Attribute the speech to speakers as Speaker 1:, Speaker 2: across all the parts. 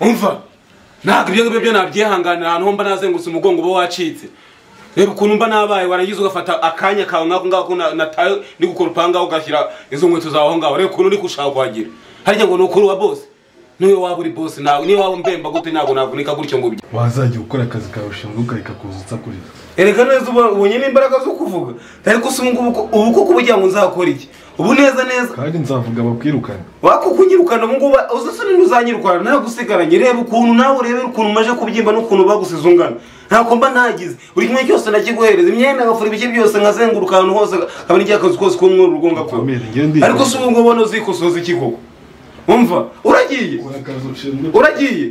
Speaker 1: umva ntabwo ibyo ngibyo byo nabyihanganira ahantu mba nazengutse umugongo uba wacitse reba ukuntu mba nabaye warangiza ugafata akanya kawe nk'ako ngako nataye ni gukora upanga ugashyira izo nkweto zawe aho ngaho reba ukuntu uri gushaka kuhagira harya ngo ni ukuri wa bose niyo waba uri bose nawe niyo waba mbemba gute ntabwo navunika gutyo ngo
Speaker 2: wazajya ukora akazi kawe ushinzwe ukareka kuzutsa kurira
Speaker 1: ereka neza ubonye n'imbaraga zo kuvuga ariko si ubu ngubu ubu kuko uba ugira ngo nzakore iki ubu neza neza
Speaker 2: kandi nzavuga bakwirukane
Speaker 1: wakukugirukana ubu ngubu uzasa nini uzanyirukana ntabwo usigaranye reba ukuntu nawe urebe ukuntu umaze kubyimba n'ukuntu bagusize ungana ntabwo mba ntagize buri kimwe cyose nakiguhereza imyenda agafura ibice byose nkazenguruka ahantu hose akaba n'igihe akazi kose k'umweru rugonga kuba
Speaker 2: Ukomere, ngende inyuma.
Speaker 1: ariko si ubu ngubu ubona uzikosoza iki koko umva uragiye
Speaker 2: ukora akazi ushinzwe
Speaker 1: uragiye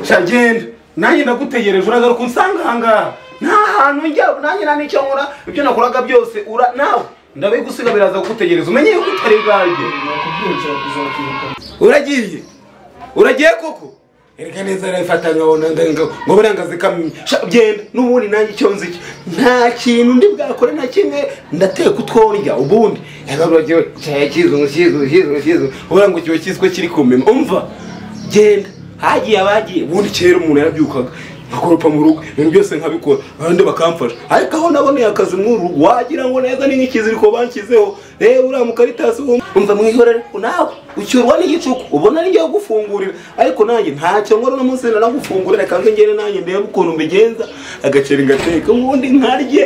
Speaker 1: sha genda nanjye ndagutegereje uragaruka unsanga ahangaha nta hantu njya nanjye nta n'icyo nkora ibyo nakoraga byose ura nawe ndabe gusiga biraza kugutegereza umenye yuko utari bwanjye uragiye uragiye koko erega neza arayifatanya wabona ndenga ngo birangaze kamenya Sha, genda n'ubundi nanjye icyo nzi cyo nta kintu ndi bwakore na kimwe ndateka utwo ndya ubundi erega uragiye cyaya kizungu kizungu kizungu kizungu ubona ngo kiba kizwi ko kiri kumema umva genda hagiye abagiye ubundi kera umuntu yarabyukaga nkakoropa mu rugo ibintu byose nkabikora abandi bakamfasha ariko aho naboneye akazi muri uru rugo wagira ngo neza ni nk'ikiziriko banshyizeho reba uriya mukaritasi umva mwihorere nawe ucyurwa n'igicuku ubona ni ngiye gufungurira ariko nanjye ntacyo nkora uno munsi nanagufungurira kandi ngere nanjye ndebe ukuntu mbigenza agaceri ngateka ubundi nkarye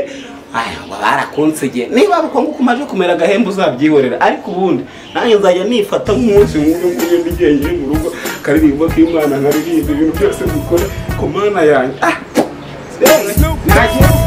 Speaker 1: aya ngo barakunsige niba uko nguko umaze kumera agahembe uzabyihorera ariko ubundi nanjye nzajya nifata nk'umunsi nk'uyu nguyu ndigenge mu rugo karirimba k'imana nkaririmba ibintu byose dukora ku mana yanjye ah rero, ntagiye-